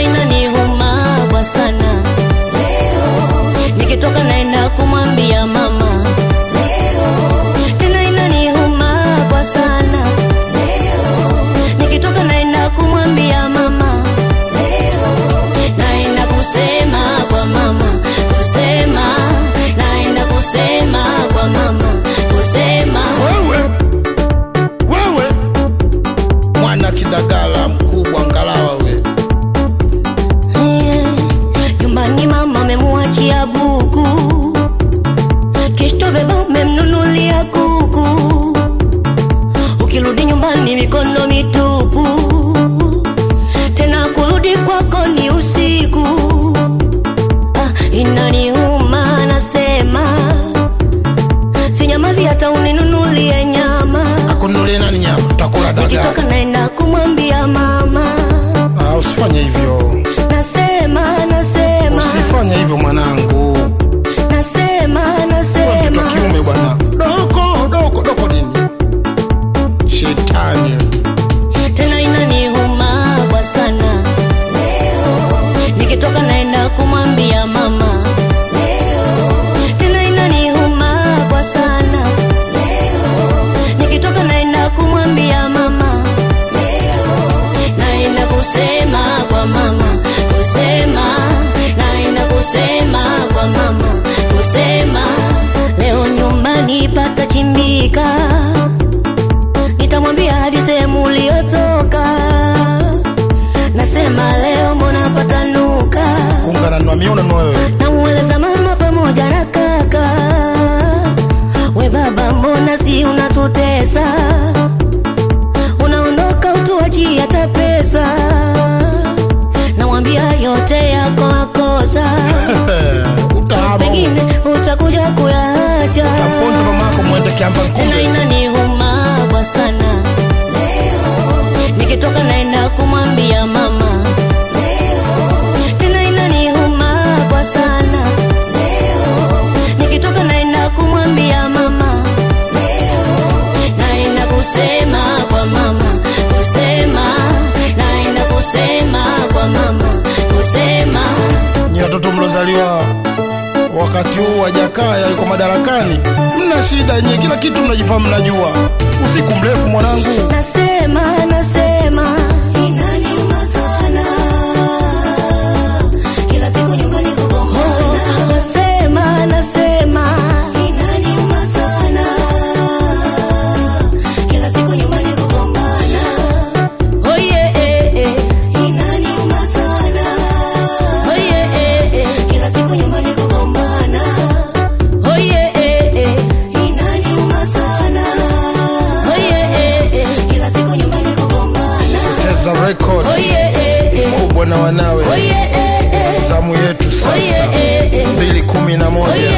inaniuma kwa sana nikitoka naenda kumwambia mama tena inaniuma kwa sana nikitoka naenda kumwambia mama naenda kusema kwa mama kusema naenda kusema kwa mama kusema wewe wewe mwana kidagala mkubwa ngalawa we Eh, nyumbani mama memuachia buku kishto beba umemnunulia kuku ukirudi nyumbani mikono mitupu tena kurudi kwako ni usiku ah, inaniuma nasema sinyamazi hata uninunulie nyama akunulie nani nyama utakula nikitoka dagaa naenda kumwambia mama ah, usifanye hivyo nasema nasema usifanye hivyo mwanangu nasema mtoto nasema wa kiume bwana doko doko doko nini shetani tena inaniuma kwa sana nikitoka naenda kumwambia mama tena inaniuma kwa sana nikitoka naenda kumwambia mama naenda kusema kwa mama kusema naenda kusema kwa mama kusema leo nyumbani patachimbika nitamwambia hadi sehemu uliotoka nasema leo mbona patanuka kuungana na miona na wewe namueleza mama pamoja na kaka we baba mbona si unatutesa unaondoka utuaji hata pesa namwambia yote yako makosa utaama pengine utakuja kuyaacha taponza mamako mwende kiamba tena nkumbe inaniuma kwa sana nikitoka naenda kumwambia mama tena inaniuma kwa sana nikitoka naenda kumwambia mama naenda kusema kwa mama kusema naenda kusema kwa mama kusema nyi watoto mlozaliwa wakati huu wa Jakaya yuko madarakani, mna shida nyie, kila kitu mnajifahamu, mnajua. Usiku mrefu mwanangu, nasema nasema inaniuma sana kila siku nyumbani kugombana nasema nasema inaniuma sana kila siku nyumbani kugombana oye eh, eh. inaniuma sana oye eh, eh. kila siku nyumbani kugombana oye eh, eh. inaniuma sana oye eh, eh. kila siku nyumbani kugombana cheza record oye eh, eh. kubwa na wanawe, oye eh, eh. zamu yetu oye sasa, eh, eh. mbili kumi na moja. oye